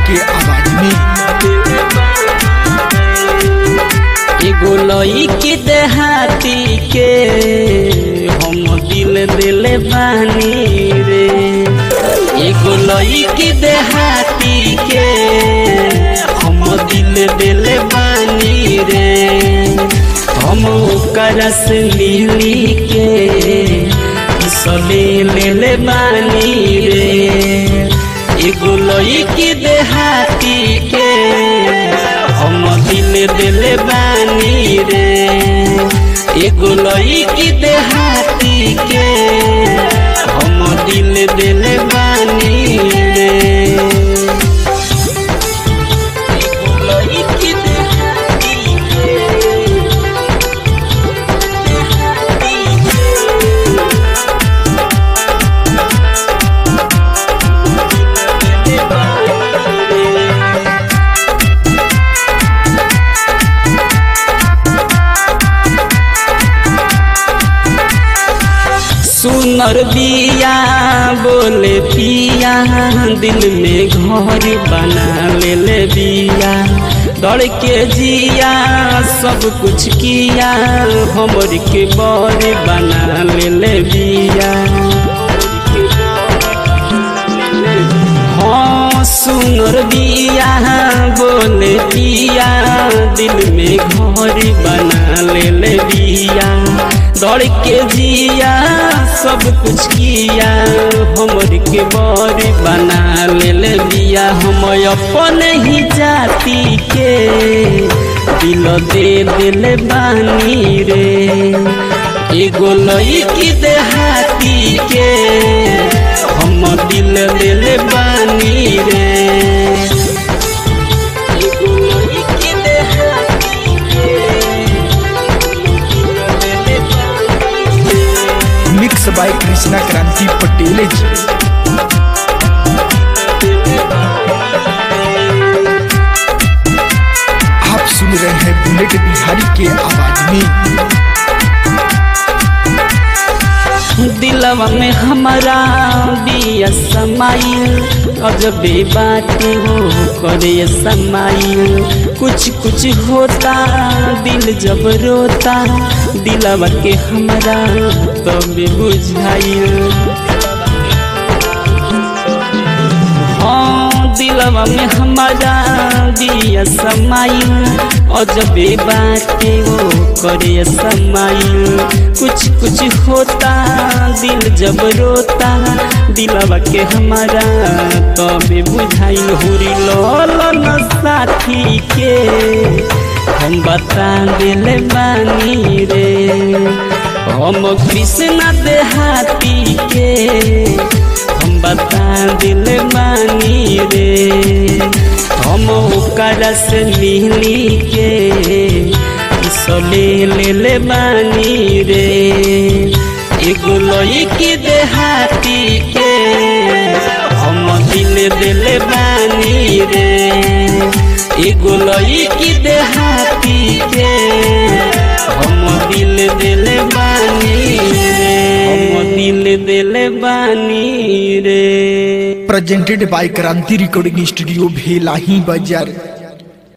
के आवाज में एगो लई के देहाती के हम दिल दिले बानी रे एगो लई के देहाती के हम दिल दिले बानी रे हम ओकरा से मिली के सले ले बानी रे एगो लई के देहाती के हम दिल दिल बानी रे एगो लईकी देहाती के हम दिल दिल बानी रे एगो लईकी देहाती के देहाती के दिल बानी रे सुनर बिया बोले पिया दिल में घर बना ले ले बिया दौड़ के जिया सब कुछ किया हमर के बर बना ले ले बिया हाँ सुनर बिया बोले पिया दिल में घर बना ले ले बिया दौड़ के जिया सब कुछ किया हमर के बर बना ले ले बिया हम अपन ही जाति के दिल दे दिल बानी रे एगो लईकी देहाती के हम दिल दिल बानी रे एगो लईकी देहाती के मिक्स बाय कृष्णा क्रांति पटेल जी आप सुन रहे हैं बुलेट बिहारी के आवाज में दिलवा में हमारा बिया समाइल अजबे बातें हो करे समाइल कुछ कुछ होता दिल जब रोता दिलवा के हमारा तब बुझाइल हाँ दिलवा में हमारा दिया समाइल अजबे बातें वो करे समाइल कुछ कुछ होता दिल जब रोता दिलवा के हमारा तबे बुझाइल हुरी लोलन साथी के हम बता दिल बानी रे हम कृष्णा देहाती के हम बता दिल बानी रे हम ओकरा से मिली के सले ले ले बानी रे एगो लईकी देहाती के हम दिल दिल बानी रे एगो लईकी देहाती के हम दिल दिल बानी रे हम दिल दिल बानी रे presented by Kranti recording studio Bhelahi बाजार